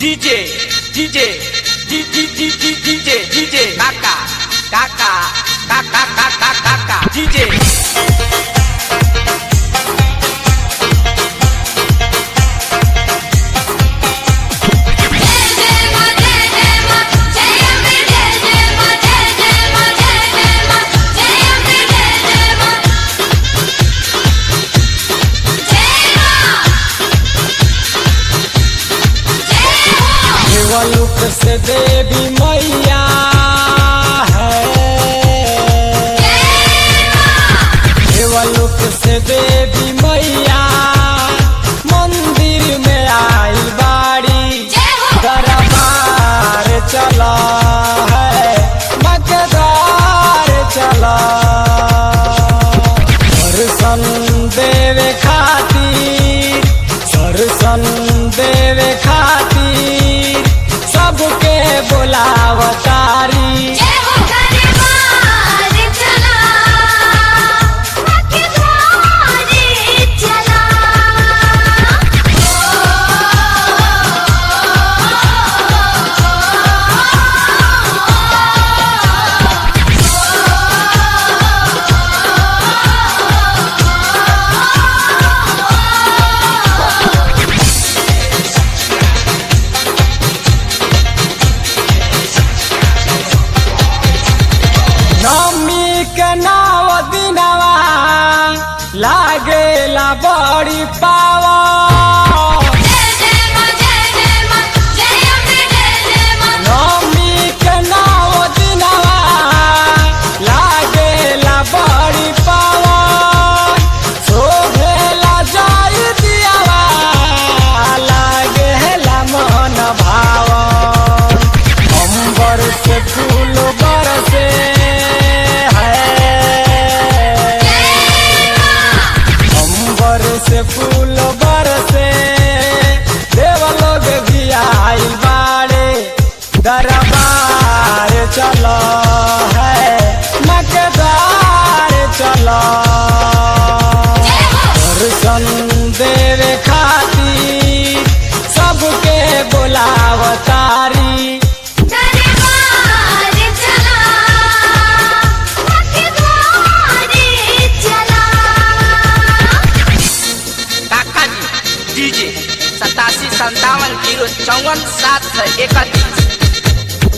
DJ, DJ, DJ, DJ, DJ, Kaka, Kaka, Kaka, Kaka, Kaka, DJ. देवलुक से देवी मैया है देवलुक से देवी मैया मंदिर में आई बाड़ी दरबार चला है मकदार चला दर्शन देवे खातिर दर्शन देवे खातिर सबके बुलावतारी नमी के नाव दिनवा लागेला बड़ी पावा नमी के नाव दिनवा लागेला बड़ी पावा शोभेला जाई दियावा लागेला मन भावा अंबर से फूल बरसे है अंबर से फूल बरसे देव लोग भी आइल बाड़े दरबार चलो है मकदार चलो दर्शन देवे खातिर सबके बुलावतारी काका जी डीजे सतासी संतावन जीरो चौवन सात सौ इकतीस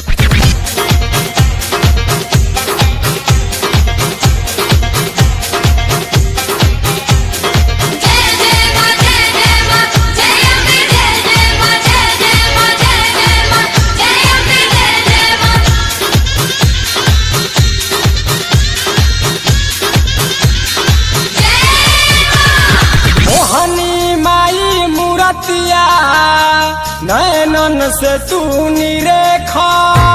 मोहनी माई मूरतिया नयनन से तू निरेखा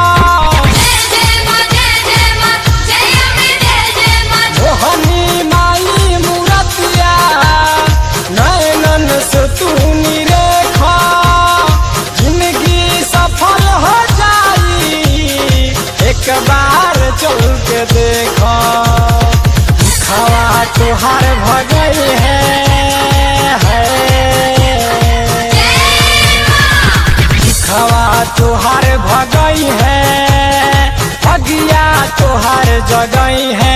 मोहनी माई मूरतिया नयनन से तू निरेखा जिंदगी सफल हो जाई एक बार चल के देखा खवा तुहार भगई है, है। खवा तुहार भगई है अगिया तुहार जगई है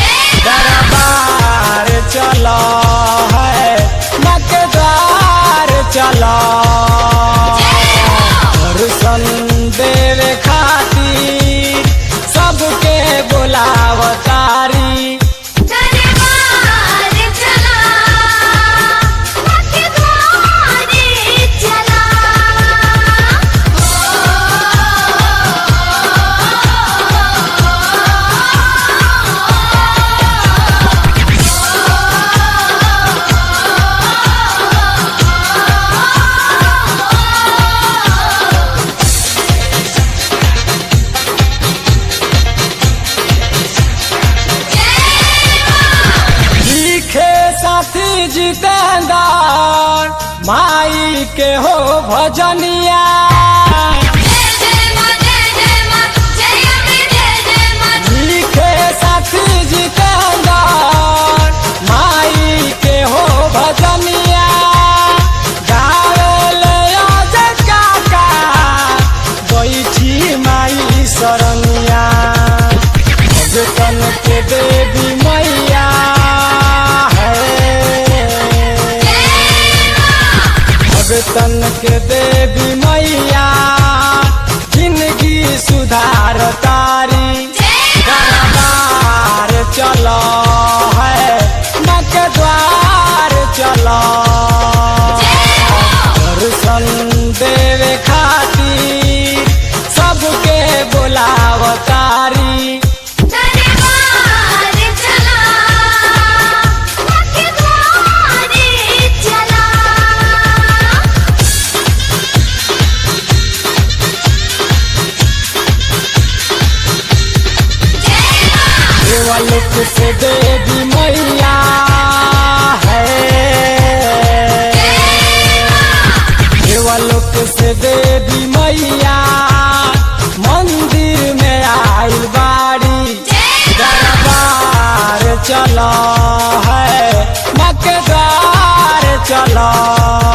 दरबार चलो है मकदार चलो दर्शन देवे खातिर सबके बुलावतारी लिखे साथी जितेंद्र माई के हो भजनिया लिखे साथी जितेंद्र माई के हो भजनिया गावे ले आज काका से देवी मैया है देवलोक से देवी मैया मंदिर में आइल बाड़ी दरबार चला है मकेदार चला